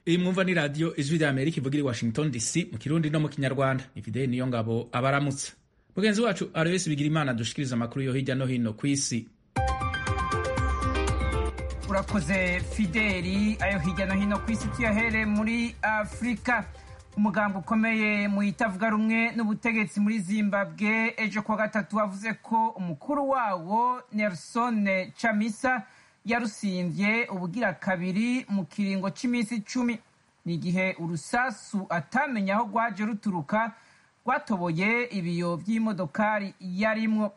iyi mwumva ni radiyo ijwi rya amerika ivugira i washington dc mu kirundi no mu kinyarwanda ni fideli niyo ngabo abaramutsa mugenzi wacu aroyesi bigira imana dushikiriza amakuru yo hirya no hino ku isi urakoze fideli ayo hirya no hino ku isi tuyahere muri afurika umugambi ukomeye mu itavuga rumwe n'ubutegetsi muri zimbabwe ejo kuwa gatatu wavuze ko umukuru wawo nelson chamisa yarusimbye ubugira kabiri mu kiringo cy'iminsi icumi ni igihe urusasu atamenya aho rwaje ruturuka rwatoboye ibiyo by'imodokari yarimwo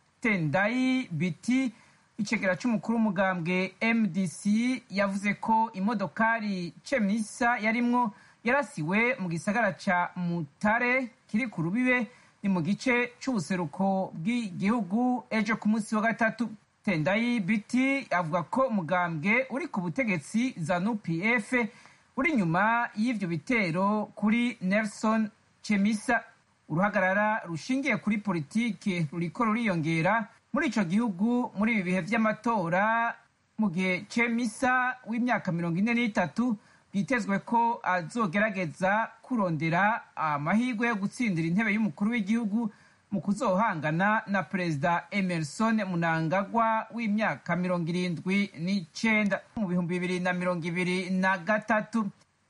tendayi biti icegera cy'umukuru w'umugambwe mdc yavuze ko imodokari cemisa yarimwo yarasiwe mu gisagara ca mutare kiri ku rubibe ni mu gice c'ubuseruko bw'igihugu ejo ku munsi wa gatatu tendayi biti avuga ko umugambwe uri ku butegetsi zanu pf uri inyuma y'ivyo bitero kuri nelson chemisa uruhagarara rushingiye kuri politike ruriko ruriyongera muri ico gihugu muri ibi bihe vy'amatora mu gihe chemisa w'imyaka mirongo ine n'itatu byitezwe ko azogerageza kurondera amahirwe yo gutsindira intebe y'umukuru w'igihugu mu kuzohangana na perezida emerson munangagwa w'imyaka mirongo irindwi n'icenda mu bihumbi bibiri na mirongo ibiri na gatatu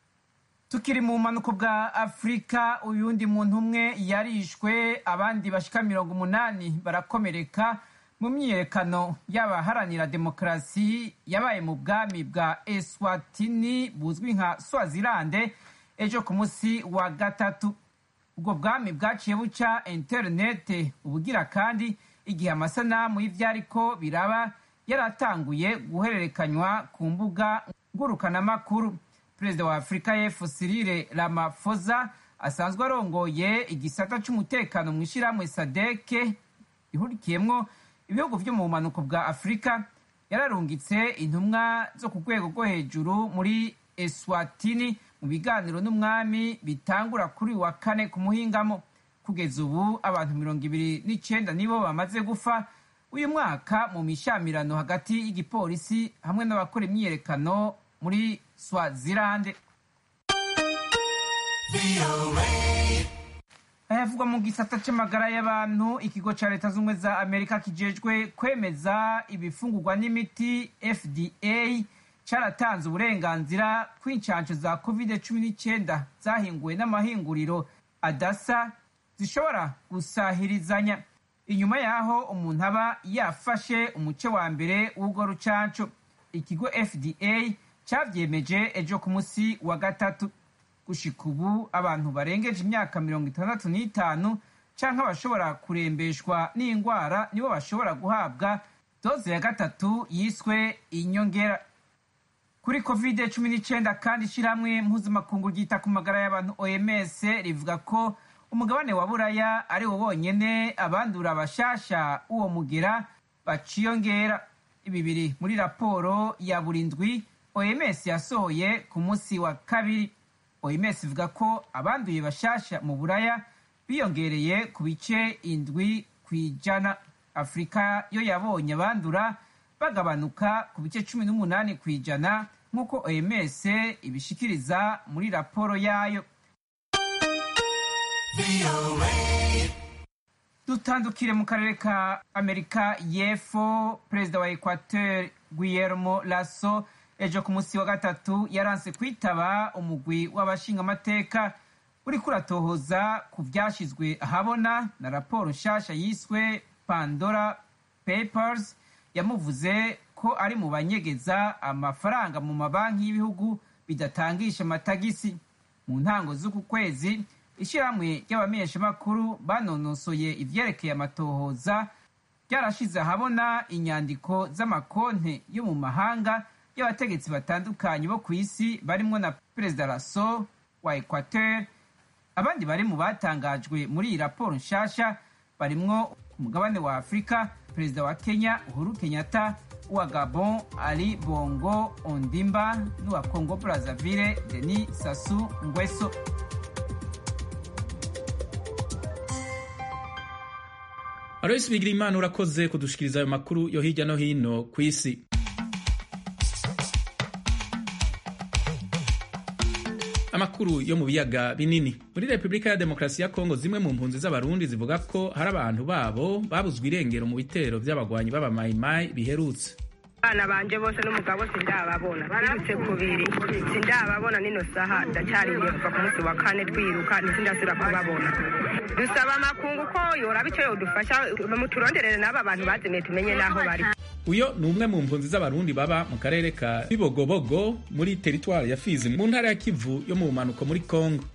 tukiri mu bumanuko bwa afurika uyundi muntu umwe yarishwe abandi bashika mirongo umunani barakomereka mu myiyerekano y'abaharanira demokarasi yabaye mu bwami bwa eswatini buzwi nka swazilande ejo ku munsi wa gatatu ubwo bwami bwaciye buca interinete ubugira kandi igihe amasanamu y'ivyariko biraba yaratanguye guhererekanywa ku mbuga ngurukanamakuru perezida wa afurika y'epfo sirire ramafoza asanzwe arongoye igisata c'umutekano mu ishirahamwe sadeke ihurikiyemwo ibihugu vyo mu bumanuko bwa afurika yararungitse intumwa zo ku rwego rwo hejuru muri eswatini mu biganiro n'umwami bitangura kuri wa kane ku muhingamo kugeza ubu abantu mirongo ibiri n'icenda nibo bamaze gufa uyu mwaka mu mishamirano hagati y'igipolisi hamwe n'abakora imyiyerekano muri swazilande ayavugwa mu gisata c'amagara y'abantu ikigo ca leta z'ubumwe za amerika kijejwe kwemeza ibifungurwa n'imiti fda caratanze uburenganzira kw'incanco za covid cumi n'icyenda zahinguwe n'amahinguriro adasa zishobora gusahirizanya inyuma y'aho umuntu aba yafashe umuce wa mbere w'urwo rucanco ikigo fda cavyemeje ejo ku musi wa gatatu gushika ubu abantu barengeje imyaka mirongo itandatu n'itanu canke abashobora kurembeshwa n'ingwara nibo bashobora guhabwa doze ya gatatu yiswe inyongera kuri covid cumi n'icyenda kandi ishyirahamwe mpuzamakungu ryita ku magara y'abantu oms rivuga ko umugabane wa buraya ari wo wonyene abandura bashasha uwo mugera baciyongera ibi biri muri raporo ya buri ndwi oms yasohoye ku munsi wa kabiri oms ivuga ko abanduye bashasha mu buraya biyongereye ku bice indwi ku ijana afurika yo yabonye abandura bagabanuka ku bice cumi n'umunani ku ijana nk'uko oms ibishikiriza muri raporo yayo dutandukire mu karere ka amerika y'epfo perezida wa equateur guillermo lasso ejo ku munsi wa gatatu yaranse kwitaba umugwi w'abashingamateka uriko uratohoza ku vyashizwe ahabona na raporo nshasha yiswe pandora papers yamuvuze ko ari mu banyegeza amafaranga mu mabanki y'ibihugu bidatangisha amatagisi mu ntango z'uku kwezi ishyirahamwe ry'abamenyeshamakuru banonosoye ivyerekeye amatohoza ryarashize ahabona inyandiko z'amakonte yo mu mahanga y'abategetsi batandukanye bo ku isi barimwo na perezida raso wa equateur abandi bari mu batangajwe muri iyi raporo nshasha barimwo umugabane wa afurika perezida wa kenya uhuru kenyatta uwa gabon ali bongo ondimba n'uwa congo brazzaville denis sasu ngweso aloysi bigira imana urakoze kudushikiriza ayo makuru yo hirya no hino ku isi amakuru yo mu biyaga binini muri repubulika ya demokarasi ya kongo zimwe mu mpunzi z'abarundi zivuga ko hari abantu babo babuzwe irengero mu bitero by'abagwanyi b'abamayimayi biherutse abana banje bose n'umugabo sindababona birutse kubiri sindababona nino saha ndacyarindiriye kuva ku munsi wa kane twiruka ntizindasubira kubabona dusaba amakungu ko yoraba icyo yodufasha muturonderere n'aba bantu bazimiye tumenye n'aho bari uyo ni umwe mu mpunzi z'abarundi baba mu karere ka bibogobogo muri teritwari ya fizi mu ntara ya kivu yo mu bumanuko muri kongo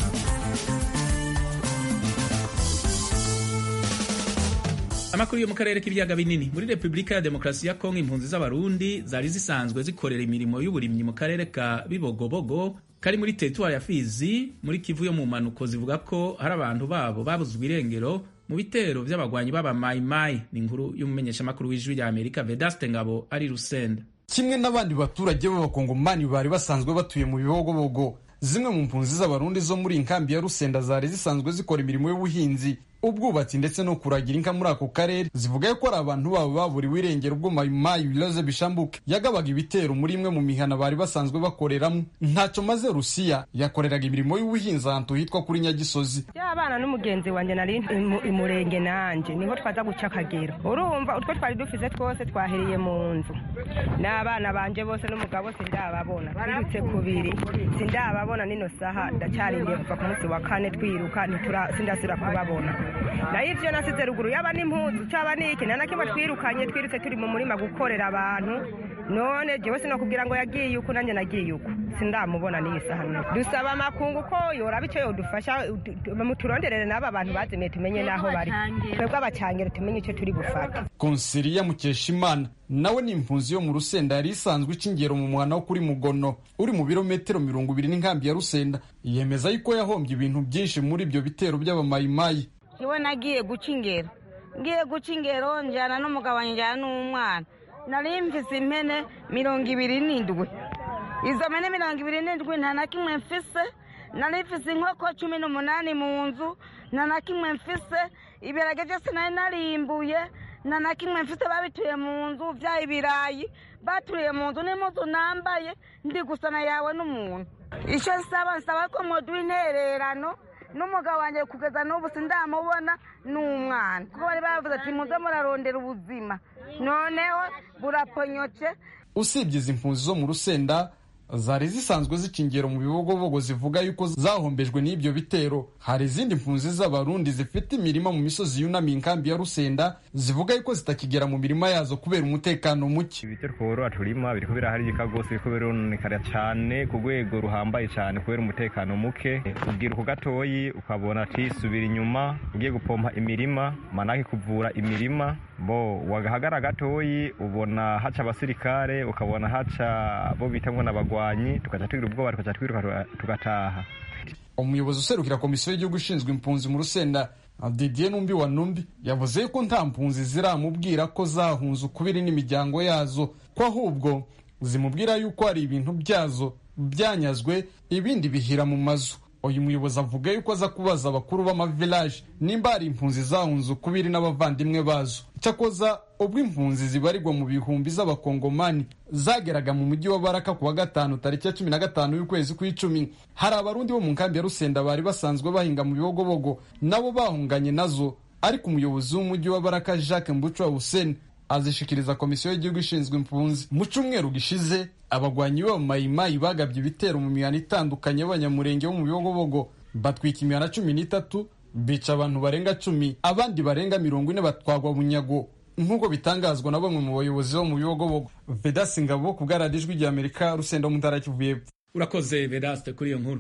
amakuru yo mu karere k'ibiyaga binini muri repubulika ya demokarasi ya kongo impunzi z'abarundi zari zisanzwe zikorera imirimo y'uburimyi mu karere ka bibogobogo kari muri teritwari ya fizi muri kivu yo mu mpanuko zivuga ko hari abantu babo babuzwe irengero mu bitero by'abagwanyi b'abamayimayi ni inkuru y'umumenyeshamakuru w'ijwi rya amerika vedaste ngabo ari rusenda kimwe n'abandi baturage b'abakongomani bari basanzwe batuye mu bibogobogo zimwe mu mpunzi z'abarundi zo muri inkambi ya rusenda zari zisanzwe zikora imirimo y'ubuhinzi ubwubatsi ndetse no kuragira inka muri ako karere zivuga ko ari abantu babo baburiwe irengero ubwo mayimayi biloze bishambuke yagabaga ibitero muri imwe mu mihana bari basanzwe bakoreramo ntacyo maze rusiya yakoreraga imirimo y'ubuhinzi ahantu hitwa kuri nyagisozi y'abana n'umugenzi wanjye nari imurenge nanjye niho twaza guca akagero urumva utwo twari dufise twose twahereye mu nzu n'abana banje bose n'umugabo sindababona birutse kubiri sindababona nino saha ndacyarindiye kuva ku munsi wa kane twiruka sindasubira kubabona nayo ivyo nasize ruguru yaba n'impuzu caba n'iki nta na kimwe twirukanye twirutse turi mu murima gukorera abantu none jewe sinokubwira ngo yagiye uko nanjye nagiye uko sindamubona n'iyi saha none dusaba amakungu ko yoraba ico yodufasha muturonderere n'aba bantu bazimiye tumenye n'aho bari twebwe abacangero tumenye ico turi gufata konsiliya mukeshimana nawe ni impunzi yo mu rusenda yari isanzwe ica ingero mu mwana wo kuri mugono uri mu birometero mirongo ibiri n'inkambi ya rusenda yemeza yuko yahombye ibintu byinshi muri ibyo bitero by'abamayimayi iwe nagiye guca ingero ngiye guca ingero njyana n'umugabo njyana n'umwana nari mfise impene mirongo ibiri n'indwi izo mpene mirongo ibiri n'indwi nta na kimwe mfise nari mfise inkoko cumi n'umunani mu nzu nta na kimwe mfise ibirage byose nari narimbuye nta na kimwe mfise babituye mu nzu bya ibirayi baturiye mu nzu n'impuzu nambaye ndi gusana yawe n'umuntu icyo nsaba nsaba ko muduha intererano n'umugabo wanjye kugeza n'ubu sindamubona n'umwana kuko bari bavuze ati muze murarondera ubuzima noneho buraponyotse usibye izi mpunzi zo mu rusenda zari zisanzwe zicingero mu bibogobogo zivuga yuko zahombejwe n'ibyo bitero hari izindi mpunzi z'abarundi zifite imirima mu misozi yunamiye inkambi ya rusenda zivuga yuko zitakigera mu mirima yazo kubera umutekano muke ibitero tworora turima biriko biraharika rwose biriko birononekara cyane ku rwego ruhambaye cyane kubera umutekano muke ubwira uko gatoyi ukabona ati subira inyuma ugiye gupompa imirima manake kuvura imirima bo wagahagara gatoyi ubona haca abasirikare ukabona haca bo bita ngo n'abagwanyi tugaca tugira ubwoba tugaca twiruka tugataha umuyobozi userukira komisiyo y'igihugu ishinzwe impunzi mu rusenda didier numbi wa numbi yavuze yuko nta mpunzi ziramubwira ko zahunze ukubiri n'imiryango yazo ko ahubwo zimubwira yuko hari ibintu byazo byanyazwe ibindi bihira mu mazu uyu muyobozi avuga yuko aza kubaza abakuru b'amavilaje nimba hari impunzi zahunze ukubiri n'abavandimwe bazo cyakoza ubwo impunzi zibarirwa mu bihumbi z'abakongomani zageraga mu mujyi wa baraka ku wa gatanu tariki ya cumi na gatanu y'ukwezi kw'icumi hari abarundi bo mu nkambi ya rusenda bari basanzwe bahinga mu bibogobogo nabo bahunganye nazo ariko umuyobozi w'umujyi wa baraka jacques mbucwa hussein azishikiriza komisiyo y'igihugu ishinzwe impunzi mu cyumweru gishize abagwanyi b'abamayimayi bagabye ibitero mu mihana itandukanye y'abanyamurenge bo mu bibogobogo batwika imihana cumi n'itatu bica abantu barenga cumi abandi barenga mirongo ine batwagwa bunyago nk'uko bitangazwa na bamwe mu bayobozi bo mu bibogobogo vedasi ngabo ku bwaradijwi rya amerika rusenda mu ntara kivu y'epfo urakoze vedaste kuri iyo nkuru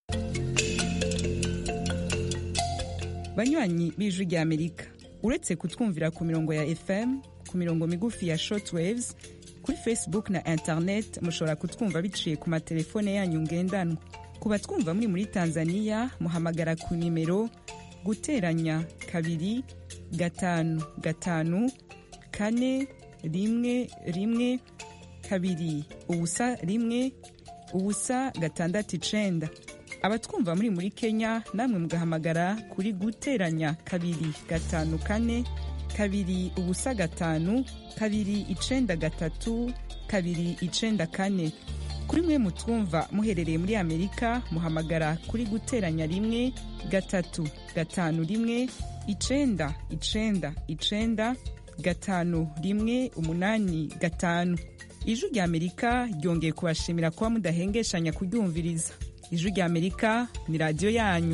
banywanyi b'ijwi rya amerika uretse kutwumvira ku mirongo ya fm ku mirongo migufi ya shortwaves kuri facebook na internet mushobora kutwumva biciye ku matelefone yanyu ngendanwa ku batwumva muri muri tanzania muhamagara ku nimero guteranya kabiri gatanu gatanu kane rimwe rimwe kabiri ubusa rimwe ubusa gatandatu icenda abatwumva muri muri kenya namwe mugahamagara kuri guteranya kabiri gatanu kane kabiri ubusa gatanu kabiri icenda gatatu kabiri icenda kane kuri mwe mutwumva muherereye muri amerika muhamagara kuri guteranya rimwe gatatu gatanu rimwe icenda icenda icenda gatanu rimwe umunani gatanu ijwi rya amerika ryongeye kubashimira kuba mudahengeshanya kuryumviriza ijwi rya amerika ni radiyo yanyu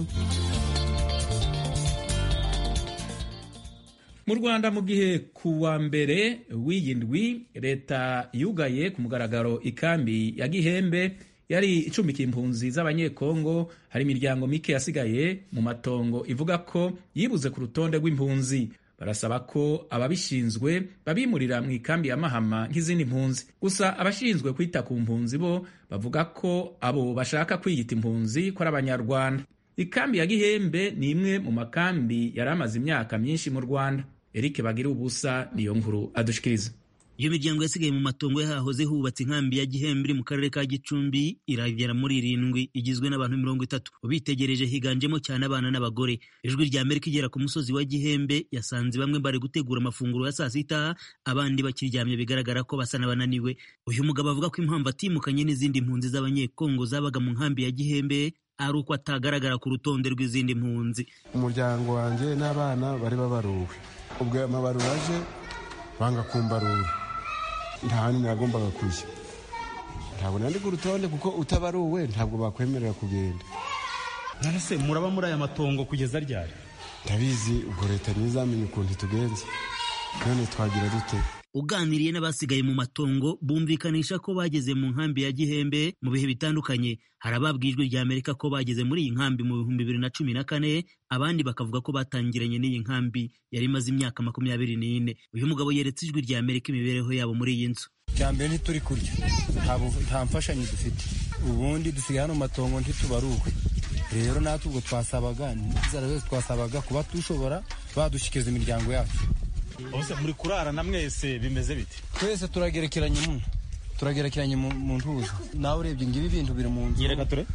mu rwanda mu gihe ku wa mbere w'iyi ndwi leta yugaye ku mugaragaro ikambi ya gihembe yari icumbikiye impunzi z'abanyekongo hari imiryango mike yasigaye mu matongo ivuga ko yibuze ku rutonde rw'impunzi barasaba ko ababishinzwe babimurira mu ikambi ya mahama nk'izindi mpunzi gusa abashinzwe kwita ku mpunzi bo bavuga ko abo bashaka kwiyita impunzi ko ari abanyarwanda ikambi ya gihembe ni imwe mu makambi yari amaze imyaka myinshi mu rwanda eric bagira ubusa niyo nkuru adushikiriza iyo miryango yasigaye mu matongo yahahoze hubatse inkambi ya gihembe iri mu karere ka gicumbi iragera muri irindwi igizwe n'abantu mirongo itatu ubitegereje higanjemo cyane abana n'abagore ijwi rya amerika igera ku musozi wa gihembe yasanze bamwe bari gutegura amafunguro ya saa sita abandi bakiryamye bigaragara ko basa n'abananiwe uyu mugabo avuga ko impamvu atimukanye n'izindi mpunzi z'abanyekongo zabaga mu nkambi ya gihembe ari uko atagaragara ku rutonde rw'izindi mpunzi umuryango wanjye n'abana bari babaruwe ubwo amabarura aje banga kumbarura nta handi nagombaga kujya ntabwo nandi ku rutonde kuko utabaruwe ntabwo bakwemerera kugenda nonese muraba muri aya matongo kugeza ryari ndabizi ubwo leta ntizamenye ukuntu itugenza none twagira dute uganiriye n'abasigaye mu matongo bumvikanisha ko bageze mu nkambi ya gihembe mu bihe bitandukanye hari ababwiye ijwi rya amerika ko bageze muri iyi nkambi mu bihumbi bibiri na cumi na kane abandi bakavuga ko batangiranye n'iyi nkambi yari imaze imyaka makumyabiri n'ine uyu mugabo yeretse ijwi rya amerika imibereho yabo muri iyi nzu bya mbere ntituri kurya nta mfashanyo dufite ubundi dusigaye hano mu matongo ntitubaruwe rero natwe ubwo twasabaga n'inzara zose twasabaga kuba dushobora badushyikiriza imiryango yacu bose muri kurarana mwese bimeze bite twese turagerekeranye mu turagerekeranye mu ntuza nawe urebye ngo ibi bintu biri mu nzu yereka ture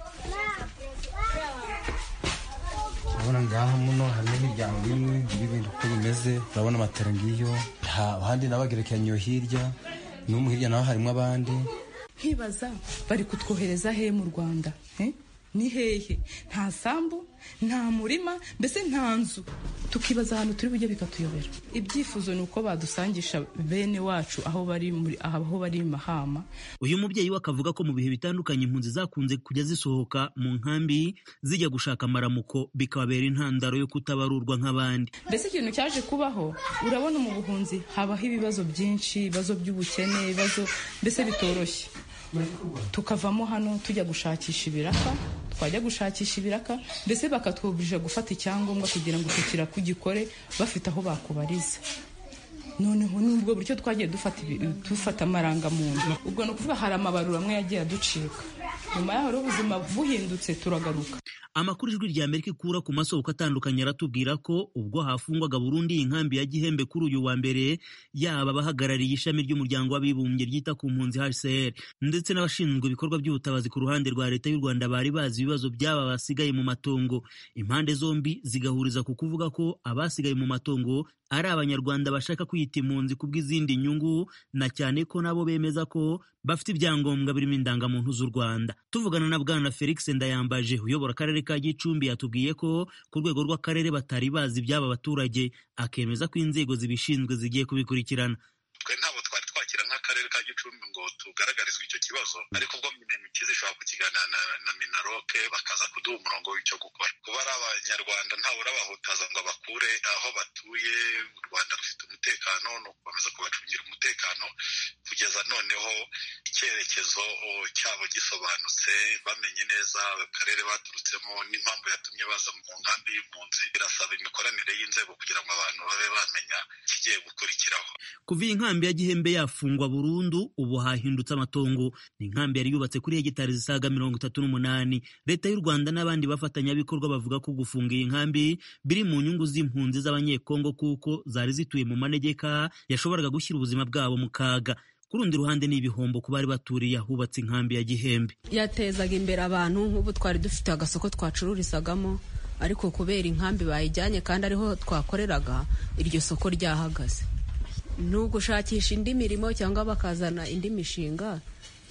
urabona ngaha muno harimo imiryango imwe ibi bintu uko bimeze urabona amatara ngiyo ahandi nabagerekeranye iyo hirya n'umu hirya naho harimo abandi nkibaza bari kutwohereza he mu rwanda ni hehe nta sambu nta murima mbese nta nzu tukibaza ahantu turi bujye bikatuyobera ibyifuzo ni uko badusangisha bene wacu aho bari muri aho bari mahama uyu mubyeyi we akavuga ko mu bihe bitandukanye impunzi zakunze kujya zisohoka mu nkambi zijya gushaka amaramuko bikababera intandaro yo kutabarurwa nk'abandi mbese ikintu cyaje kubaho urabona mu buhunzi habaho ibibazo byinshi ibibazo by'ubukene ibibazo mbese bitoroshye tukavamo hano tujya gushakisha ibiraka twajya gushakisha ibiraka mbese bakatwubirije gufata icyangombwa kugira ngo icyo kiraka ugikore bafite aho bakubariza noneho n'ubwo buryo twagiye dufata amarangamuntu ubwo ni ukuvuga hari amabarura amwe yagiye aducika nyuma yaho rero ubuzima buhindutse turagaruka amakuru ijwi rya amerika ikura ku masoko atandukanye aratubwira ko ubwo hafungwaga burundu iyi nkambi ya gihembe kuri uyu wa mbere yaba abahagarariye ishami ry'umuryango w'abibumbye ryita ku mpunzi hcr ndetse n'abashinzwe ibikorwa by'ubutabazi ku ruhande rwa leta y'u rwanda bari bazi ibibazo by'aba basigaye mu matongo impande zombi zigahuriza ku kuvuga ko abasigaye mu matongo ari abanyarwanda bashaka kwiyita impunzi ku bw'izindi nyungu na cyane ko nabo bemeza ko bafite ibyangombwa birimo indangamuntu z'u rwanda tuvugana na bwana felix ndayambaje uyobora akarere ka gicumbi yatubwiye ko ku rwego rw'akarere batari bazi iby'aba baturage akemeza ko inzego zibishinzwe zigiye kubikurikirana twe ntabwo twari twakira nk'akarere ka gicumbi ngo tugaragarizwe icyo kibazo ariko ubwo minemikizi ishobora kukiganira na, na minaroke bakaza kuduha umurongo w'icyo gukora kuba ari abanyarwanda ntawe urabahutaza ngo abakure aho batuye u rwanda rufite umutekano ni ukukomeza kubacungira umutekano kugeza noneho icyerekezo cyabo gisobanutse bamenye neza akarere baturutsemo n'impamvu yatumye baza mu nkambi y'impunzi birasaba imikoranire y'inzego kugira ngo abantu babe bamenya ikigiye gukurikiraho kuva iyi nkambi ya gihembe yafungwa burundu ubu hahindutse amatongo ni inkambi yari yubatse kuri hegitari zisaga mirongo itatu n'umunani leta y'u rwanda n'abandi bafatanyabikorwa bavuga ko gufunga iyi nkambi biri mu nyungu z'impunzi z'abanyekongo kuko zari zituye mu manegeka yashoboraga gushyira ubuzima bwabo mu kaga ku rundi ruhande ni ibihombo ku bari baturiye ahubatse inkambi ya gihembe yatezaga imbere abantu nk'ubu twari dufite agasoko twacururizagamo ariko kubera inkambi bayijyanye kandi ariho twakoreraga iryo soko ryahagaze ni ugushakisha indi mirimo cyangwa bakazana indi mishinga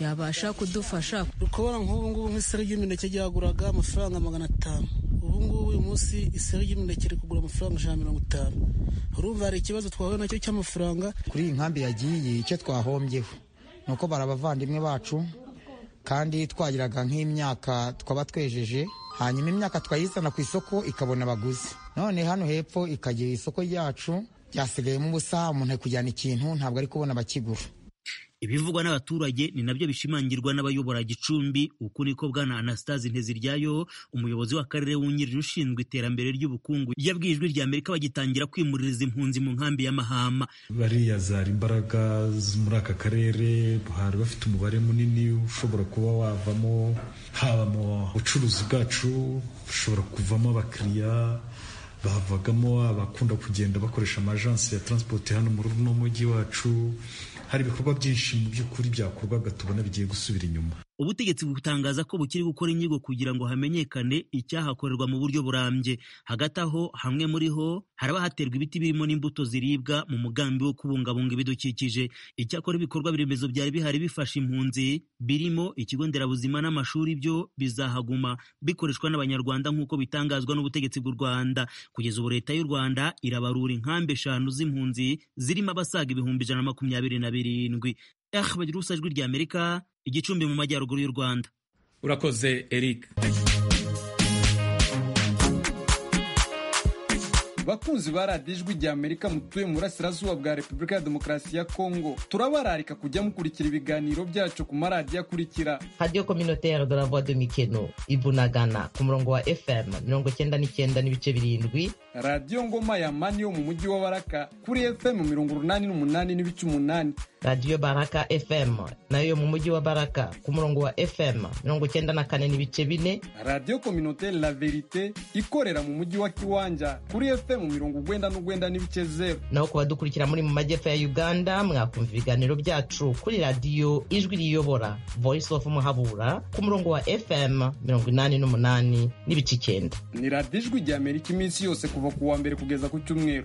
yabasha kudufasha ukabona nk'ubu ngubu nk'iseri ry'imineke ryaguraga amafaranga magana atanu ubu ngubu uyu munsi iseri ry'imineke riri kugura amafaranga ijana na mirongo itanu urumva hari ikibazo twahuye nacyo cy'amafaranga kuri iyi nkambi yagiye icyo twahombyeho ni uko bari abavandimwe bacu kandi twagiraga nk'imyaka twaba twejeje hanyuma imyaka twayizana ku isoko ikabona abaguzi none hano hepfo ikagira isoko ryacu ryasigayemo ubusa umuntu ari kujyana ikintu ntabwo ari kubona abakigura ibivugwa n'abaturage ni nabyo bishimangirwa n'abayobora gicumbi uku niko bwana anastase nteziryayo umuyobozi w'akarere wungirije ushinzwe iterambere ry'ubukungu yabwiye ijwi rya amerika bagitangira kwimuririza impunzi mu nkambi y'amahama bariya zari imbaraga muri aka karere bari bafite umubare munini ushobora kuba wavamo haba mu bucuruzi bwacu ushobora kuvamo abakiriya bavagamo abakunda kugenda bakoresha amajansi ya transport hano muri uno mujyi wacu hari ibikorwa byinshi mu by'ukuri byakorwaga tubona bigiye gusubira inyuma ubutegetsi butangaza ko bukiri gukora inyigo kugira ngo hamenyekane icyahakorerwa mu buryo burambye hagati aho hamwe muri ho haraba haterwa ibiti birimo n'imbuto ziribwa mu mugambi wo kubungabunga ibidukikije icyakora ibikorwa remezo byari bihari bifasha impunzi birimo ikigo nderabuzima n'amashuri byo bizahaguma bikoreshwa n'abanyarwanda nk'uko bitangazwa n'ubutegetsi bw'u rwanda kugeza ubu leta y'u rwanda irabarura inkambi eshanu z'impunzi zirimo abasaga ibihumbi ijana na makumyabiri na birindwi eh bagira ubusa ijwi rya amerika igicumbi mu majyaruguru y'u rwanda urakoze eric bakunzi ba radiyo ijwi rya amerika mutuye mu burasirazuba bwa repubulika ya demokarasi ya kongo turabararika kujya mukurikira ibiganiro byacu ku maradiyo akurikira radiyo kominotere de la voix de mikeno ibunagana ku murongo wa fm mirongo icyenda n'icyenda n'ibice birindwi radiyo ngoma ya mani yo mu mujyi wa baraka kuri fm mirongo urunani n'umunani n'ibice umunani radiyo baraka fm nayo yo mu mujyi wa baraka ku murongo wa fm mirongo icyenda na kane n'ibice bine radiyo kominotere la verite ikorera mu mujyi wa kiwanja kuri fm mirongo ugwenda n'ugwenda n'ibice zeru naho ku badukurikira muri mu majyepfo ya uganda mwakumva ibiganiro byacu kuri radiyo ijwi riyobora voice of muhabura ku murongo wa fm mirongo inani n'umunani n'ibice icyenda ni radiyo ijwi rya amerika iminsi yose kuva ku wa mbere kugeza ku cyumweru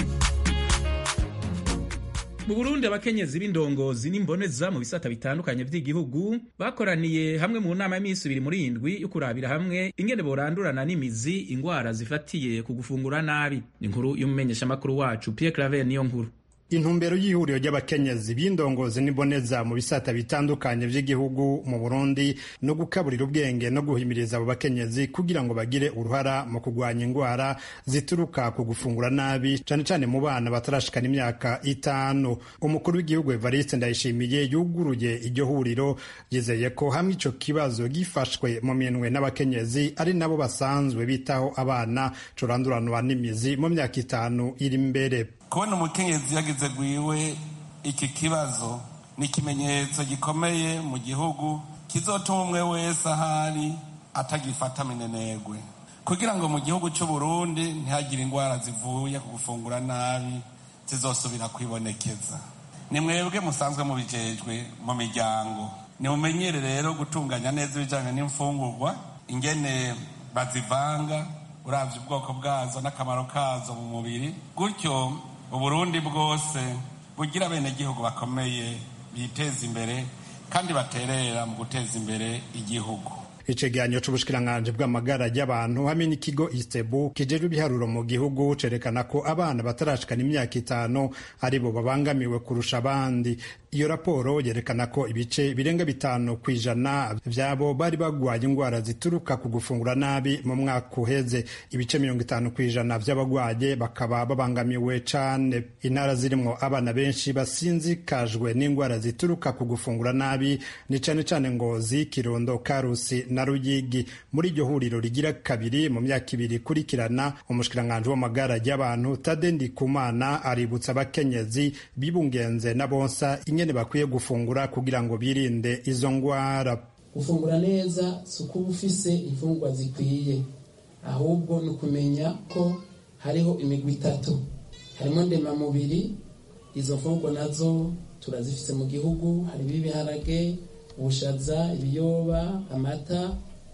mu burundi abakenyezi b'indongozi n'imboneza mu bisata bitandukanye by'igihugu bakoraniye hamwe mu nama y'iminsi ibiri muri indwi yo kurabira hamwe ingene borandurana n'imizi ingwara zifatiye ku gufungura nabi ni inkuru y'umumenyeshamakuru wacu pierre claver niyo nkuru intumbero y'ihuriro ry'abakenyezi b'indongozi n'iboneza mu bisata bitandukanye by'igihugu mu burundi no gukaburira ubwenge no guhimiriza abo bakenyezi kugira ngo bagire uruhara mu kurwanya indwara zituruka ku gufungura nabi cyane cyane mu bana batarashikana imyaka itanu umukuru w'igihugu evariste ndayishimiye yuguruye iryo huriro yizeye ko hamwe ico kibazo gifashwe mu minwe n'abakenyezi ari nabo basanzwe bitaho abana curanduranwa n'imizi mu myaka itanu iri imbere kubona umukenyezi yagize gwiwe iki kibazo ni ikimenyetso gikomeye mu gihugu kizotuma umwe wese ahari atagifata minenegwe kugira ngo mu gihugu cy'u Burundi ntihagire indwara zivuye ku gufungura nabi zizosubira kwibonekeza ni mwebwe musanzwe mubijejwe mu miryango nimumenyere rero gutunganya neza ibijyanye n'imfungurwa ingene bazivanga uravye ubwoko bwazo n'akamaro kazo mu mubiri gutyo uburundi bwose bugira abenegihugu bakomeye biteza imbere kandi baterera mu guteza imbere igihugu icegeranyo c'ubushikiranganji bw'amagara y'abantu hamwe n'ikigo istebu kijejwe ibiharuro mu gihugu cerekana ko abana batarashikana imyaka itanu aribo babangamiwe kurusha abandi iyo raporo yerekana ko ibice birenga bitanu ku ijana vyabo bari bagwaye indwara zituruka ku gufungura nabi mu mwaka uheze ibice mirongo itanu ku ijana vy'abagwaye bakaba babangamiwe cane intara zirimwo abana benshi basinzikajwe n'indwara zituruka ku gufungura nabi ni cane cane ngozi kirundo karusi na ruyigi muri iryo huriro rigira kabiri mu myaka ibiri ikurikirana umushikiranganji w'amagara y'abantu tade ndikumana aributsa abakenyezi bibungenze na bonsa ingene bakwiye gufungura kugira ngo birinde izo ngwara gufungura neza si ukuba ufise imfungwa zikwiye ahubwo ni ukumenya ko hariho imigwi itatu harimo ndemamubiri izo mfungwa nazo turazifise mu gihugu harimo ibiharage ubushaza ibiyoba amata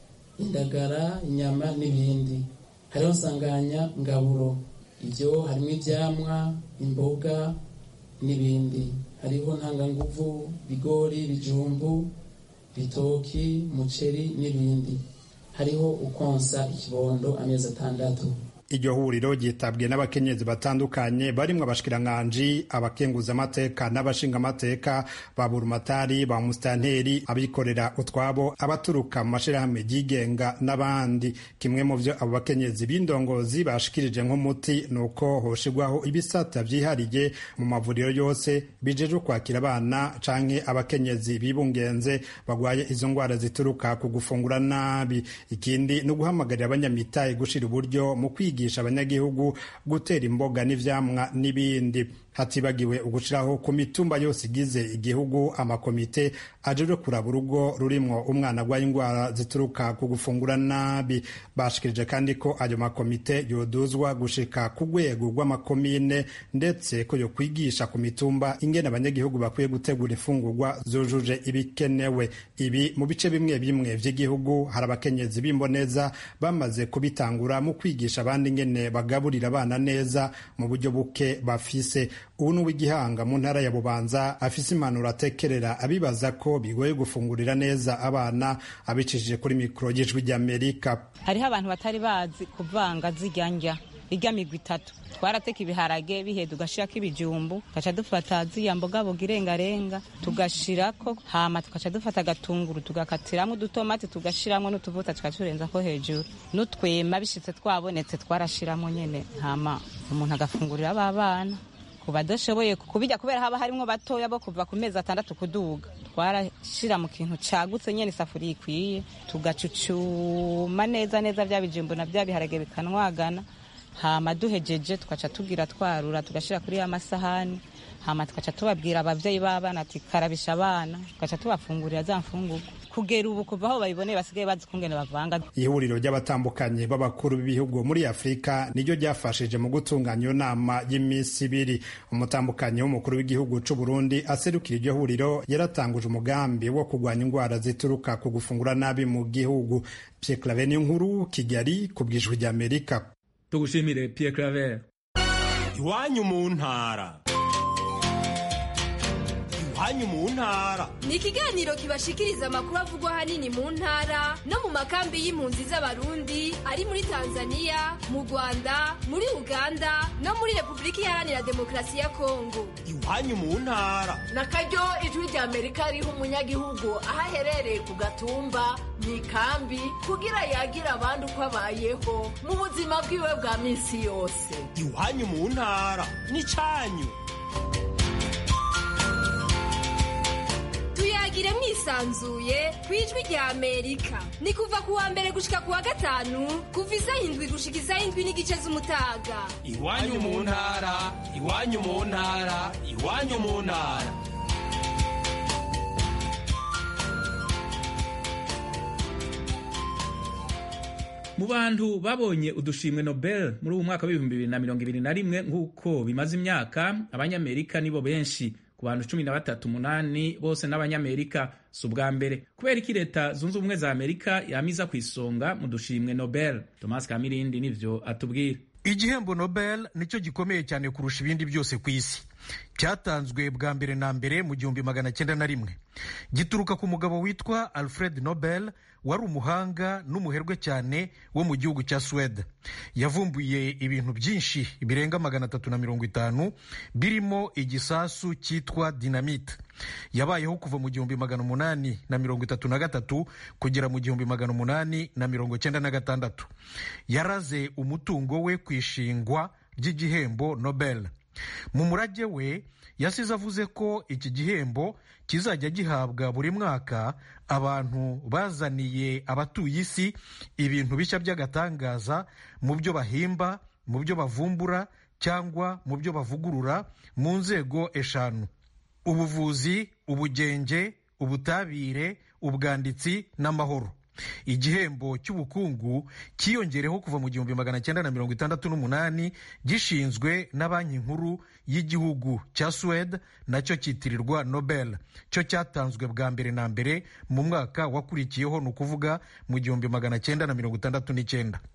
indagara inyama n'ibindi hariho nsanganya ngaburo ibyo harimo ibyamwa imboga n'ibindi hariho ntanganguvu bigori bijumbu bitoki umuceri n'ibindi hariho ukonsa ikibondo amezi atandatu iryo huriro ryitabwe n'abakenyezi batandukanye barimwo abashikiranganji abakenguzamateka n'abashingamateka ba burumatari ba musitanteri abikorera utwabo abaturuka mu mashirahamwe yigenga n'abandi kimwe mu vyo abo bakenyezi b'indongozi bashikirije nk'umuti ni uko hoshirwaho ibisata vyihariye mu mavuriro yose bijejwe kwakira abana canke abakenyezi bibungenze bagwaye izo ngwara zituruka ku gufungura nabi ikindi ni uguhamagarira abanyamitahe gushira uburyo mu kwiga kwigisha abanyagihugu gutera imboga n'ivyamwa n'ibindi hatibagiwe ugushiraho ku mitumba yose igize igihugu amakomite ajejwe kuraba urugo rurimwo umwana agwaye indwara zituruka ku gufungura nabi bashikirije kandi ko ayo makomite yoduzwa gushika ku rwego rw'amakomine ndetse ko yo kwigisha ku mitumba ingene abanyagihugu bakwiye gutegura imfungurwa zujuje ibikenewe ibi mu bice bimwe bimwe vy'igihugu hari abakenyezi b'imboneza bamaze kubitangura mu kwigisha abandi ingene bagaburira abana neza mu buryo buke bafise ubu ni uw'igihanga mu ntara ya bubanza afise impanuro atekerera abibaza ko bigoye gufungurira neza abana abicishije kuri mikoro y'ijwi ry'amerika hariho abantu batari bazi kuvanga zirya ndya irya migwi itatu twarateka ibiharage biheda ugashirako ibijumbu tugaca dufata ziriya mbogaboga irengarenga tugashirako hama tugaca dufata agatunguru tugakatiramwo udutomati tugashiramwo n'utuvuta tukaturenzako hejuru n'utwema bishitse twabonetse twarashiramwo nyene hama umuntu agafungurira aba bana ku badashoboye kubijya kubera haba harimwo batoya bo kuva ku mezi atandatu kuduga twarashira mu kintu cagutse nyene isafuriya ikwiye tugacucuma neza neza vya bijumbu na vya biharage bikanwagana hama duhejeje tugaca tugira twarura tugashira kuri ya masahani hama tugaca tubabwira abavyeyi b'abana ati karabisha abana tugaca tubafungurira za mfungurwa kugera ubu kuva aho babiboneye basigaye bazi kungene bavanga ihuriro ry'abatandukanye b'abakuru b'ibihugu muri afurika niryo ryafashije mu gutunganya iyo nama y'iminsi ibiri umutambukanyi w'umukuru w'igihugu c'u burundi aserukira iryo huriro yaratanguje umugambi wo kurwanya indwara zituruka ku gufungura nabi mu gihugu pierre claver nkuru kigali ku bwijwi ry'amerika tugushimire pierre claver iwanyu mu ntara iwanyu mu ntara ni ikiganiro kibashikiriza amakuru avugwa ahanini mu ntara no mu makambi y'impunzi z'abarundi ari muri tanzania mu rwanda muri uganda no muri repubulika iharanira demokarasi ya kongo iwanyu mu ntara na karyo ijwi rya amerika riha umunyagihugu aho aherereye ku gatumba mu ikambi kugira yagira abandi uko abayeho mu buzima bwiwe bwa minsi yose iwanyu mu ntara n'icanyu tuyagire mwisanzuye ku ijwi rya amerika ni kuva ku wa mbere gushika ku wa gatanu kuva isaha indwi gushika isaha indwi n'igice z'umutaga iwanyu mu ntara iwanyu mu ntara iwanyu mu ntara mu bantu babonye udushimwe nobel muri uwu mwaka w'ibihumbi bibiri na mirongo ibiri na rimwe nk'uko bimaze imyaka abanyamerika nibo benshi ku bantu cumi na batatu umunani bose n'abanyamerika si ubwa mbere kubera iki leta zunze ubumwe za amerika yamiza ku isonga mu dushimwe nobel thomas kamirindi nivyo atubwira igihembo nobel nicyo gikomeye cyane kurusha ibindi byose ku isi cyatanzwe bwa mbere na mbere mu gihumbi magana cyenda na rimwe gituruka ku mugabo witwa alfred nobel wari umuhanga n'umuherwe cyane wo mu gihugu cya suwede yavumbuye ibintu byinshi birenga magana atatu na mirongo itanu birimo igisasu cyitwa dinamite yabayeho kuva mu gihumbi magana umunani na mirongo itatu na gatatu kugera mu gihumbi magana umunani na mirongo cyenda na gatandatu yaraze umutungo we ku ishingwa ry'igihembo nobel mu murage we yasize avuze ko iki gihembo kizajya gihabwa buri mwaka abantu bazaniye abatuye isi ibintu bishya by'agatangaza mu byo bahimba mu byo bavumbura cyangwa mu byo bavugurura mu nzego eshanu ubuvuzi ubugenge ubutabire ubwanditsi n'amahoro igihembo cy'ubukungu cyiyongereho kuva mu gihumbi magana cyenda na mirongo itandatu n'umunani gishinzwe na banki nkuru y'igihugu cya suwede nacyo cyitirirwa nobel cyo cyatanzwe bwa mbere na mbere mu mwaka wakurikiyeho ni ukuvuga mu gihumbi magana cyenda na mirongo itandatu n'icyenda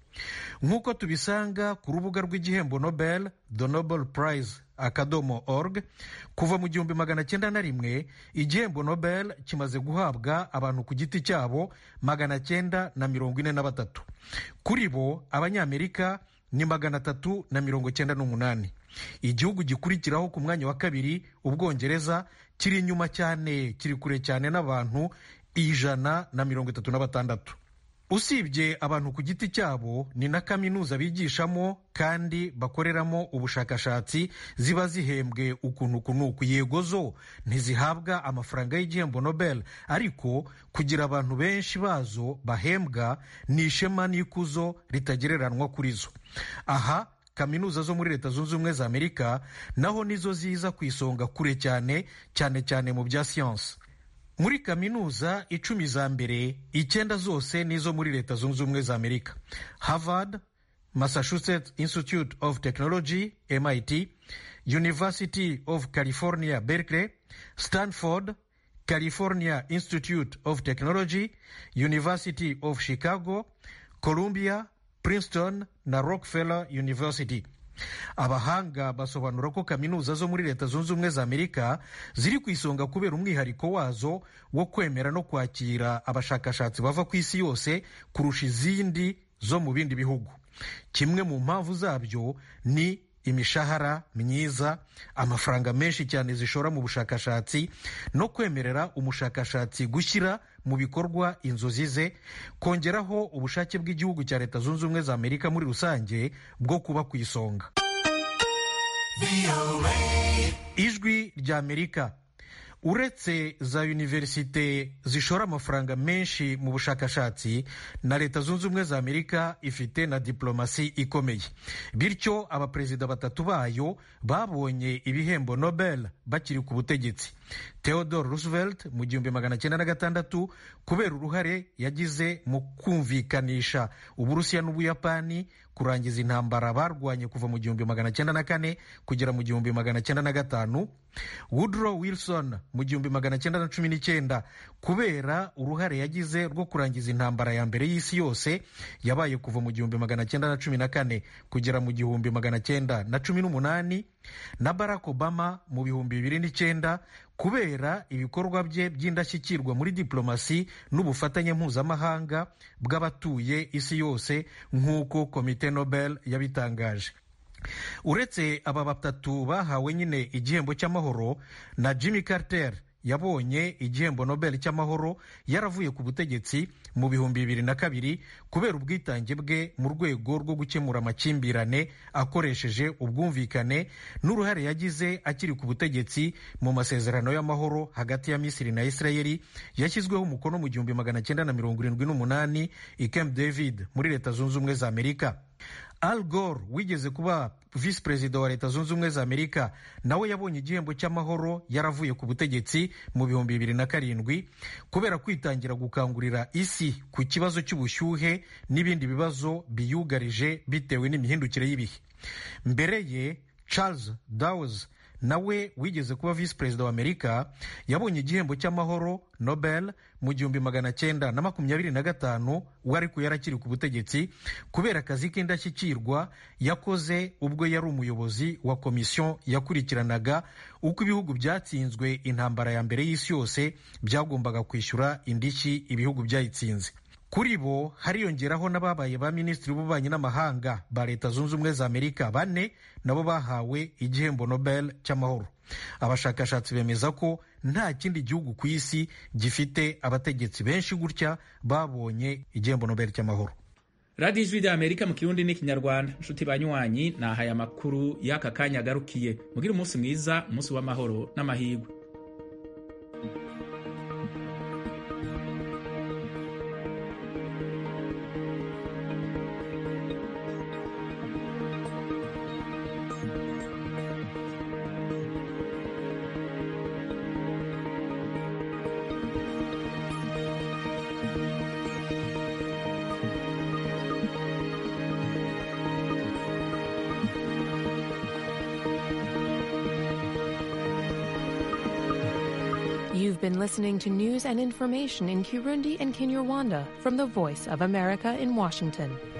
nk'uko tubisanga ku rubuga rw'igihembo nobel the nobel prize akadomo org kuva mu gihumbi magana cyenda na rimwe igihembo nobel kimaze guhabwa abantu ku giti cyabo magana cyenda na mirongo ine na batatu kuri bo abanyamerika ni magana atatu na mirongo cyenda n'umunani igihugu gikurikiraho ku mwanya wa kabiri ubwongereza kiri inyuma cyane kiri kure cyane n'abantu ijana na mirongo itatu na batandatu usibye abantu ku giti cyabo ni na kaminuza bigishamo kandi bakoreramo ubushakashatsi ziba zihembwe ukuntu kunuku yego zo ntizihabwa amafaranga y'igihembo nobel ariko kugira abantu benshi bazo bahembwa ni ishema n'ikuzo ritagereranywa kuri zo aha kaminuza zo muri leta zunze ubumwe za amerika naho nizo ziza ku isonga kure cyane cyane cyane mu bya siyansi muri kaminuza icumi za mbere icyenda zose nizo muri leta zunze ubumwe za amerika harvard massachusetts institute of technology mit university of california berkeley stanford california institute of technology university of chicago columbia princeton na rockefeller university abahanga basobanura ko kaminuza zo muri leta zunze ubumwe za amerika ziri ku isonga kubera umwihariko wazo wo kwemera no kwakira abashakashatsi bava ku isi yose kurusha izindi zo mu bindi bihugu kimwe mu mpamvu zabyo ni imishahara myiza amafaranga menshi cyane zishora mu bushakashatsi no kwemerera umushakashatsi gushyira mu bikorwa inzozi ze kongeraho ubushake bw'igihugu cya leta zunze ubumwe za amerika muri rusange bwo kuba ku isonga ijwi rya amerika uretse za univerisite zishora amafaranga menshi mu bushakashatsi na leta zunze ubumwe za amerika ifite na diplomasi ikomeye bityo abaperezida batatu bayo babonye ibihembo nobel bakiri ku butegetsi theodore roosevelt mu gihumbi magana cyenda na gatandatu kubera uruhare yagize mu kumvikanisha uburusiya n'ubuyapani kurangiza intambara barwanye kuva mu gihumbi magana cyenda na kane kugera mu gihumbi magana cyenda na gatanu woodrow wilson mu gihumbi magana cyenda na cumi n'icyenda kubera uruhare yagize rwo kurangiza intambara ya mbere y'isi yose yabaye kuva mu gihumbi magana cyenda na cumi na kane kugera mu gihumbi magana cyenda na cumi n'umunani na barack obama mu bihumbi bibiri n'icyenda kubera ibikorwa bye by'indashyikirwa muri diplomasi n'ubufatanye mpuzamahanga bw'abatuye isi yose nk'uko komite nobel yabitangaje uretse aba batatu bahawe nyine igihembo cy'amahoro na jimmy carter yabonye igihembo nobel cy'amahoro yaravuye ku butegetsi mu bihumbi bibiri na kabiri kubera ubwitange bwe mu rwego rwo gukemura amakimbirane akoresheje ubwumvikane n'uruhare yagize akiri ku butegetsi mu masezerano y'amahoro hagati ya misiri na isirayeli yashyizweho umukono mu gihumbi magana cyenda na mirongo irindwi n'umunani i camp david muri leta zunze ubumwe za amerika al gore wigeze kuba visi perezida wa leta zunze ubumwe za amerika nawe yabonye igihembo cy'amahoro yaravuye ku butegetsi mu bihumbi bibiri na karindwi kubera kwitangira gukangurira isi ku kibazo cy'ubushyuhe n'ibindi bibazo biyugarije bitewe n'imihindukire y'ibihe mbere ye charles dawes nawe wigeze kuba visi perezida wa amerika yabonye igihembo cy'amahoro nobel mu gihumbi magana cyenda na makumyabiri na gatanu we ariko yarakiri ku butegetsi kubera akazi k'indashyikirwa yakoze ubwo yari umuyobozi wa komisiyo yakurikiranaga uko ibihugu byatsinzwe intambara ya mbere y'isi yose byagombaga kwishyura indishyi ibihugu byayitsinze kuri bo hariyongeraho n'ababaye ba minisitiri b'ububanyi n'amahanga ba leta zunze ubumwe za amerika bane nabo bahawe igihembo nobel cy'amahoro abashakashatsi bemeza ko nta kindi gihugu ku isi gifite abategetsi benshi gutya babonye igihembo nobel cy'amahoro radiyo ijwi rya amerika mu kirundi n'ikinyarwanda inshuti banywanyi ni aya makuru y'aka kanya agarukiye mugire umunsi mwiza umunsi w'amahoro n'amahirwe You've been listening to news and information in Kirundi and Kinyarwanda from the Voice of America in Washington.